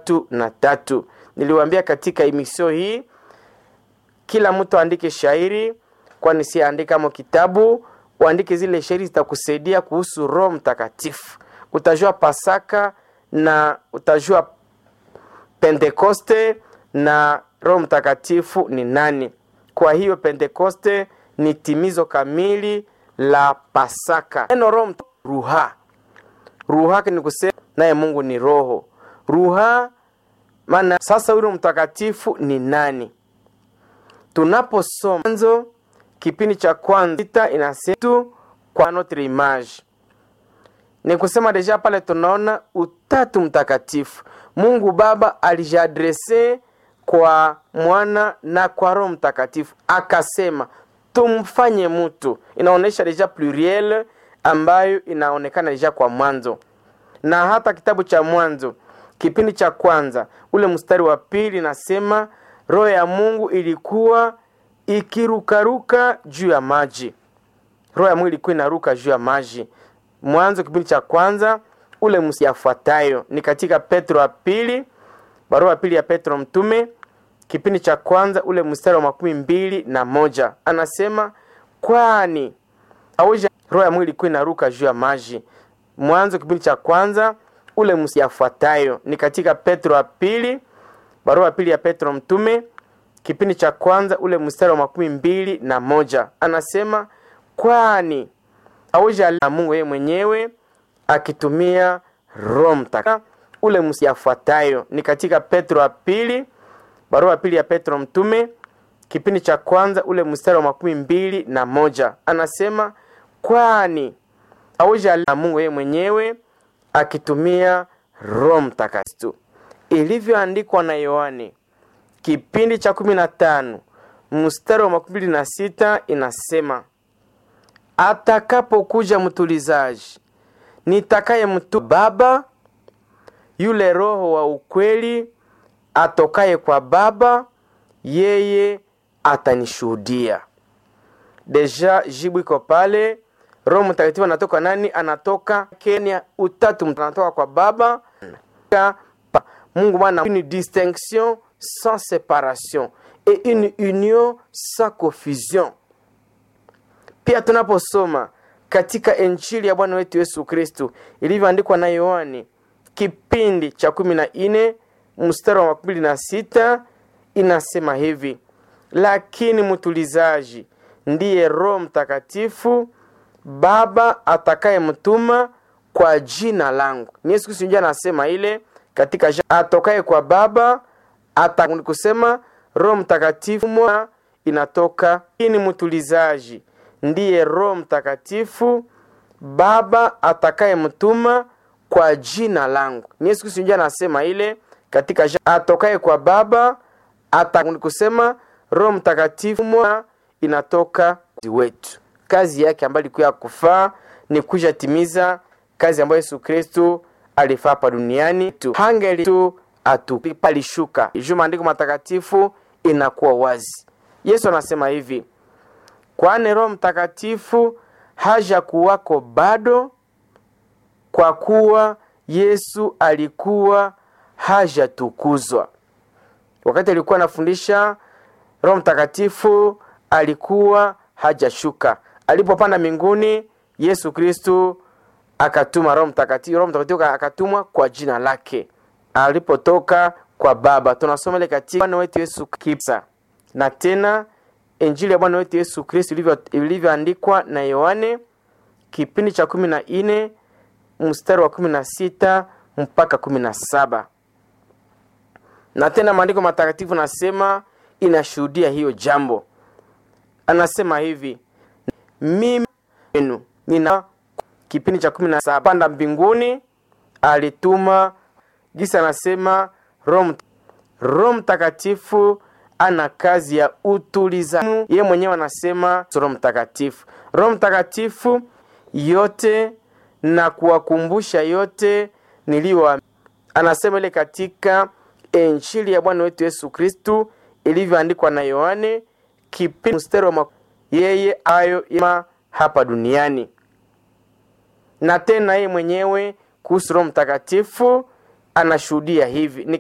tatu na tatu. Niliwaambia katika emisio hii kila mtu aandike shairi, kwani si andika mo kitabu, uandike zile shairi zitakusaidia kuhusu Roho Mtakatifu. Utajua Pasaka na utajua Pentekoste na Roho Mtakatifu ni nani. Kwa hiyo Pentekoste ni timizo kamili la Pasaka. Neno Roho ruha ruha ni kusema naye Mungu ni roho. Ruha maana sasa huyo mtakatifu ni nani? Tunaposoma Mwanzo kipindi cha kwanza inasema tu kwa notre image, ni kusema deja pale tunaona utatu mtakatifu. Mungu Baba alijadrese kwa mwana na kwa Roho Mtakatifu akasema tumfanye mtu. Inaonyesha deja pluriel ambayo inaonekana deja kwa mwanzo, na hata kitabu cha Mwanzo kipindi cha kwanza ule mstari wa pili nasema roho ya Mungu ilikuwa ikirukaruka juu ya maji. Roho ya Mungu ilikuwa inaruka juu ya maji. Mwanzo kipindi cha kwanza ule mstari yafuatayo ni katika Petro wa pili, barua ya pili ya Petro mtume kipindi cha kwanza ule mstari wa makumi mbili na moja anasema kwani auja roho ya Mungu ilikuwa inaruka juu ya maji. Mwanzo kipindi cha kwanza ule mstari yafuatayo ni katika Petro wa pili, barua ya pili ya Petro mtume kipindi cha kwanza ule mstari wa makumi mbili na moja anasema kwani auja na Mungu yeye mwenyewe akitumia Roho Mtakatifu. Ule mstari yafuatayo ni katika Petro wa pili barua ya pili ya Petro mtume kipindi cha kwanza ule mstari wa makumi mbili na moja anasema kwani auja na Mungu yeye mwenyewe akitumia Roho Mtakatifu, ilivyoandikwa na Yohane kipindi cha kumi na tano mstari wa makumi mbili na sita inasema atakapokuja mtulizaji nitakaye mtu Baba, yule Roho wa ukweli atokaye kwa Baba, yeye atanishuhudia. Deja jibu iko pale. Roho Mtakatifu anatoka nani? Anatoka Kenya, utatu anatoka kwa Baba. Mungu Bwana, une distinction sans séparation et une union sans confusion. Pia tunaposoma katika Injili ya Bwana wetu Yesu Kristu ilivyoandikwa na Yohani kipindi cha kumi na nne mstari wa makumi na sita inasema hivi: lakini mtulizaji ndiye Roho Mtakatifu Baba atakaye mtuma kwa jina langu. Ni Yesu Kristo ndiye anasema ile katika atokaye kwa Baba ata kusema Roho Mtakatifu inatoka ini mtulizaji ndiye Roho Mtakatifu Baba atakaye mtuma kwa jina langu. Ni Yesu Kristo ndiye anasema ile katika atokaye kwa Baba ata kusema Roho Mtakatifu inatoka wetu. Kazi yake ambayo ilikuwa ya kufaa ni kuja timiza kazi ambayo Yesu Kristo alifaa hapa duniani tu hangeli tu atupalishuka juu maandiko matakatifu inakuwa wazi. Yesu anasema hivi, kwani Roho Mtakatifu haja kuwako bado, kwa kuwa Yesu alikuwa hajatukuzwa. Wakati alikuwa anafundisha, Roho Mtakatifu alikuwa hajashuka. Alipopanda mbinguni, Yesu Kristu akatuma Roho Mtakatifu. Roho Mtakatifu akatumwa kwa jina lake alipotoka kwa Baba. Tunasoma ile katika Bwana wetu Yesu Kristo, na tena Injili ya Bwana wetu Yesu Kristo ilivyoandikwa na Yohane kipindi cha kumi na nne mstari wa kumi na sita mpaka kumi na saba na tena maandiko matakatifu nasema inashuhudia hiyo jambo. Anasema hivi, mimi enu nina kipindi cha kumi na saba panda mbinguni alituma gisa, anasema Roho Mtakatifu ana kazi ya utulizaji. Ye mwenyewe anasema Roho Mtakatifu, Roho Mtakatifu yote na kuwakumbusha yote niliyo, anasema ile katika Injili ya Bwana wetu Yesu Kristu ilivyoandikwa na Yohane kipindi mstari wa yeye ayo ima hapa duniani. Na tena yeye mwenyewe kuhusu Roho Mtakatifu anashuhudia hivi